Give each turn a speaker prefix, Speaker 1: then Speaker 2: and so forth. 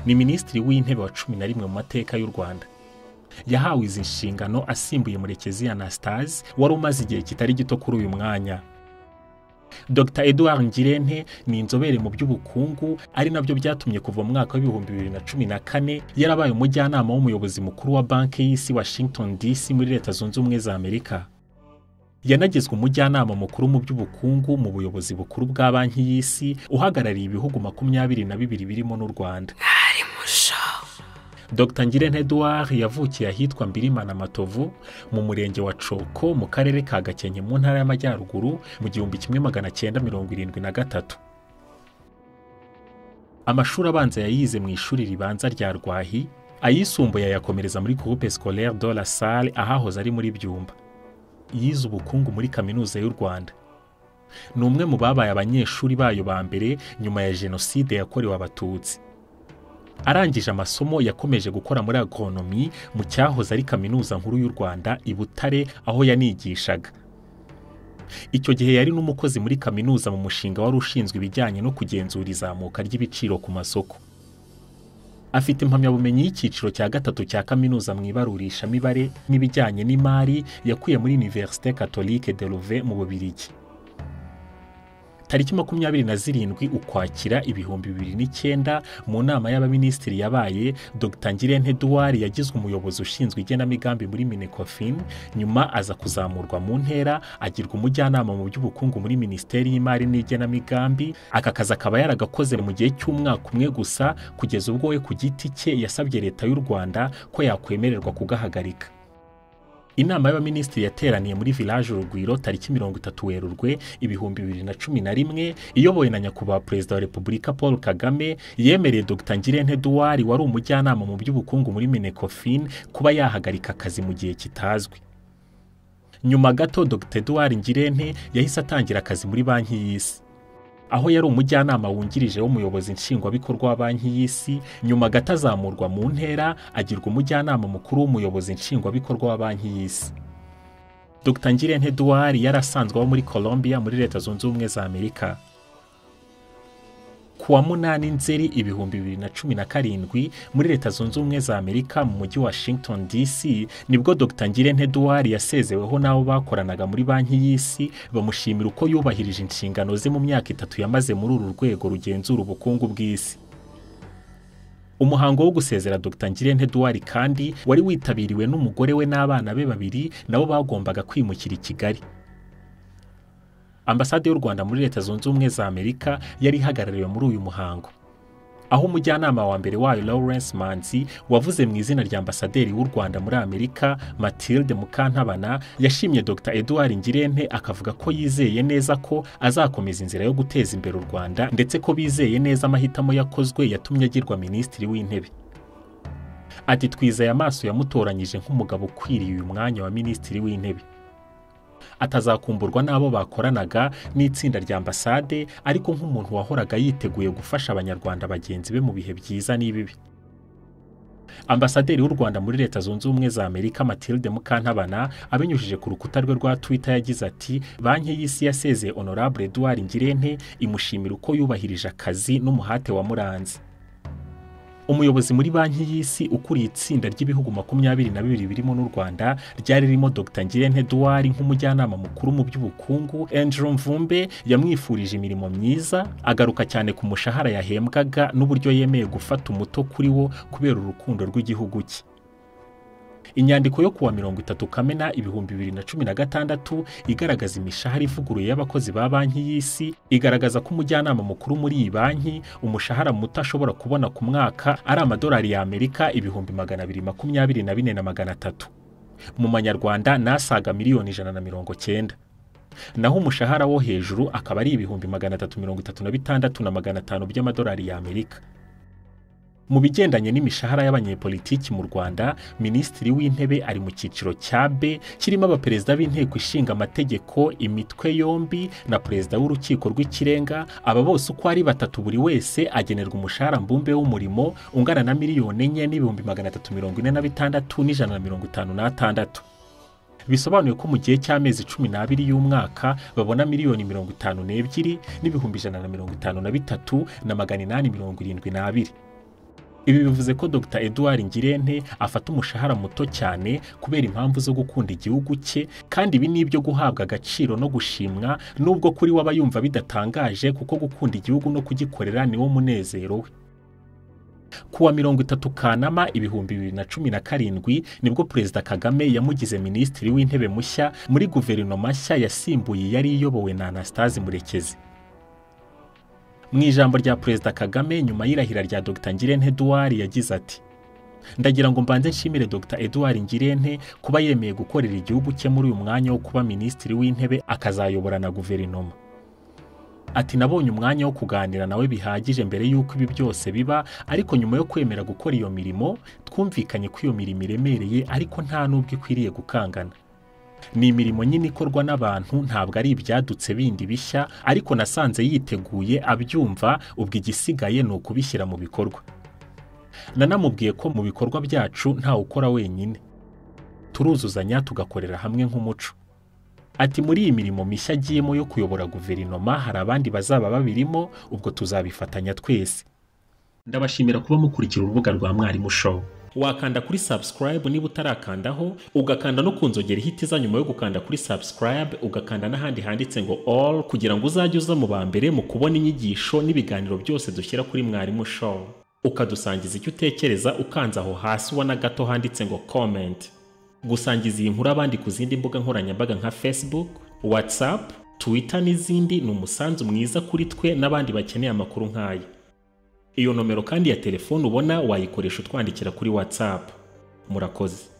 Speaker 1: ni minisitiri w'intebe wa cumi na rimwe mu mateka y'u rwanda yahawe izi nshingano asimbuye murekezi anastase wari umaze igihe kitari gito kuri uyu mwanya dr edouard ngirente ni inzobere mu by'ubukungu ari nabyo byatumye kuva mu mwaka w'ibihumbi bibiri na cumi na kane yarabaye umujyanama w'umuyobozi mukuru wa banki y'isi washington dc muri leta zunze ubumwe za amerika yanagizwe umujyanama mukuru mu by'ubukungu mu buyobozi bukuru bwa banki y'isi uhagarariye ibihugu makumyabiri na bibiri birimo n'u rwanda dr ngirente Edouard yavukiye ahitwa mbirimana matovu mu murenge wa coko mu karere ka gakenke mu ntara y'amajyaruguru mu gihumbi kimwe magana cyenda mirongo irindwi na gatatu amashuri abanza yayize mu ishuri ribanza rya rwahi ayisumbuye ayakomereza muri groupe scolaire de la salle ahahoze ari muri byumba yize ubukungu muri kaminuza y'u rwanda ni umwe mu babaye abanyeshuri bayo ba mbere nyuma ya jenoside yakorewe abatutsi arangije amasomo yakomeje gukora muri agonomi mu cyahoze ari kaminuza nkuru y'u rwanda i butare aho yanigishaga icyo gihe yari n'umukozi muri kaminuza mu mushinga wari ushinzwe ibijyanye no kugenzura izamuka ry'ibiciro ku masoko afite impamyabumenyi y'icyiciro cya gatatu cya kaminuza mu ibarurishamibare n'ibijyanye n'imari yakuye muri univerisite catholique de Louvain mu bubirigi tariki makumyabiri na zirindwi ukwakira ibihumbi bibiri n'icyenda mu nama y'abaminisitiri yabaye dr ngirente Edouard yagizwe umuyobozi ushinzwe igenamigambi muri minecofin nyuma aza kuzamurwa mu ntera agirwa umujyanama mu by'ubukungu muri minisiteri y'imari n'igenamigambi aka kazi akaba yaragakoze mu gihe cy'umwaka umwe gusa kugeza ubwo we ku giti cye yasabye leta y'u rwanda ko yakwemererwa kugahagarika inama y'abaminisitiri yateraniye muri village urugwiro tariki mirongo itatu werurwe ibihumbi bibiri na cumi na rimwe iyobowe na nyakubahwa perezida wa repubulika paul kagame yemereye dr ngirente Edouard wari umujyanama mu by'ubukungu muri minecofin kuba yahagarika akazi mu gihe kitazwi nyuma gato dr Edouard ngirente yahise atangira akazi muri banki y'isi aho yari umujyanama wungirije w'umuyobozi nshingwabikorwa wa banki y'isi nyuma gato azamurwa mu ntera agirwa umujyanama mukuru w'umuyobozi nshingwabikorwa wa banki y'isi dr ngirente Edouard yari asanzwe aba muri colombia muri leta zunze ubumwe za amerika ku wa munani nzeri ibihumbi bibiri na cumi na karindwi muri leta zunze ubumwe za amerika mu mujyi washington dc nibwo dr ngirente Edouard yasezeweho n'abo bakoranaga muri banki y'isi bamushimira uko yubahirije inshingano ze mu myaka itatu yamaze muri uru rwego rugenzura ubukungu bw'isi umuhango wo gusezera dr ngirente Edouard kandi wari witabiriwe n'umugore we n'abana be babiri nabo bagombaga kwimukira i kigali ambasade y'u rwanda muri leta zunze ubumwe za amerika yari ihagarariwe muri uyu muhango aho umujyanama wa mbere wayo lawrence manzi wavuze mu izina rya ambasaderi w'u rwanda muri amerika matilde mukantabana yashimye dr Edouard ngirente akavuga ko yizeye neza ko azakomeza inzira yo guteza imbere u rwanda ndetse ko bizeye neza amahitamo yakozwe yatumye agirwa minisitiri w'intebe ati twizeye amaso yamutoranyije nk'umugabo ukwiriye uyu mwanya wa minisitiri w'intebe atazakumburwa n'abo bakoranaga n'itsinda rya ambasade ariko nk'umuntu wahoraga yiteguye gufasha abanyarwanda bagenzi be mu bihe byiza n'ibibi ambasaderi w'u rwanda muri leta zunze ubumwe za amerika matilde mukantabana abinyujije ku rukuta rwe rwa twitter yagize ati banki y'isi yasezeye honorable Edouard ngirente imushimira uko yubahirije akazi n'umuhate wamuranze umuyobozi muri banki y'isi ukuriye itsinda ry'ibihugu makumyabiri na bibiri birimo n'u rwanda ryari ririmo dr ngirente Edouard nk'umujyanama mukuru mu by'ubukungu angelo mvumbe yamwifurije imirimo myiza agaruka cyane ku mushahara yahembwaga n'uburyo yemeye gufata umuto kuri wo kubera urukundo rw'igihugu cye inyandiko yo kuwa mirongo itatu kamena ibihumbi bibiri na cumi na gatandatu igaragaza imishahara ivuguruye y'abakozi ba banki y'isi igaragaza ko umujyanama mukuru muri iyi banki umushahara muto ashobora kubona ku mwaka ari amadolari y'amerika ibihumbi magana abiri makumyabiri na bine na magana atatu mu manyarwanda n'asaga miliyoni ijana na mirongo cyenda naho umushahara wo hejuru akaba ari ibihumbi magana atatu mirongo itatu na bitandatu na magana atanu by'amadolari y'amerika mu bigendanye n'imishahara y'abanyepolitiki mu rwanda minisitiri w'intebe ari mu cyiciro cya b kirimo abaperezida b'inteko ishinga amategeko imitwe yombi na perezida w'urukiko rw'ikirenga aba bose uko ari batatu buri wese agenerwa umushahara mbumbe w'umurimo ungana na miliyoni enye n'ibihumbi magana atatu mirongo ine na bitandatu n'ijana na mirongo itanu n'atandatu bisobanuye ko mu gihe cy'amezi cumi n'abiri y'umwaka babona miliyoni mirongo itanu n'ebyiri n'ibihumbi ijana na mirongo itanu na bitatu na magana inani mirongo irindwi n'abiri ibi bivuze ko dr edouard ngirente afata umushahara muto cyane kubera impamvu zo gukunda igihugu cye kandi ibi ni ibyo guhabwa agaciro no gushimwa nubwo kuri we aba yumva bidatangaje kuko gukunda igihugu no kugikorera niwo munezero we ku wa mirongo itatu kanama ibihumbi bibiri na cumi na karindwi nibwo perezida kagame yamugize minisitiri w'intebe mushya muri guverinoma nshya yasimbuye yari iyobowe na anastase murekezi mu ijambo rya perezida kagame nyuma y'irahira rya dr ngirente eduard yagize ati ndagira ngo mbanze nshimire dr eduard ngirente kuba yemeye gukorera igihugu cye muri uyu mwanya wo kuba minisitiri w'intebe akazayobora na guverinoma ati nabonye umwanya wo kuganira nawe bihagije mbere y'uko ibi byose biba ariko nyuma yo kwemera gukora iyo mirimo twumvikanye ko iyo mirimo iremereye ariko nta n'ubwo ikwiriye gukangana ni imirimo nyine ikorwa n'abantu ntabwo ari ibyadutse bindi bishya ariko nasanze yiteguye abyumva ubwo igisigaye ni ukubishyira mu bikorwa nanamubwiye ko mu bikorwa byacu ntawe ukora wenyine turuzuzanya tugakorera hamwe nk'umuco ati muri iyi mirimo mishya agiyemo yo kuyobora guverinoma hari abandi bazaba babirimo ubwo tuzabifatanya twese ndabashimira kuba mukurikira urubuga rwa mwarimu show wakanda kuri subscribe niba utarakandaho ugakanda no ku nzogera ihita nyuma yo gukanda kuri subscribe ugakanda n'ahandi handitse ngo all kugira ngo uzajye uza mu ba mbere mu kubona inyigisho n'ibiganiro byose dushyira kuri mwarimu show ukadusangiza icyo utekereza ukanze aho hasi ubona gato handitse ngo comment gusangiza iyi nkuru abandi ku zindi mbuga nkoranyambaga nka facebook whatsapp twitter n'izindi ni umusanzu mwiza kuri twe n'abandi bakeneye amakuru nk'aya iyo nomero kandi ya telefone ubona wayikoresha utwandikira kuri whatsapp murakoze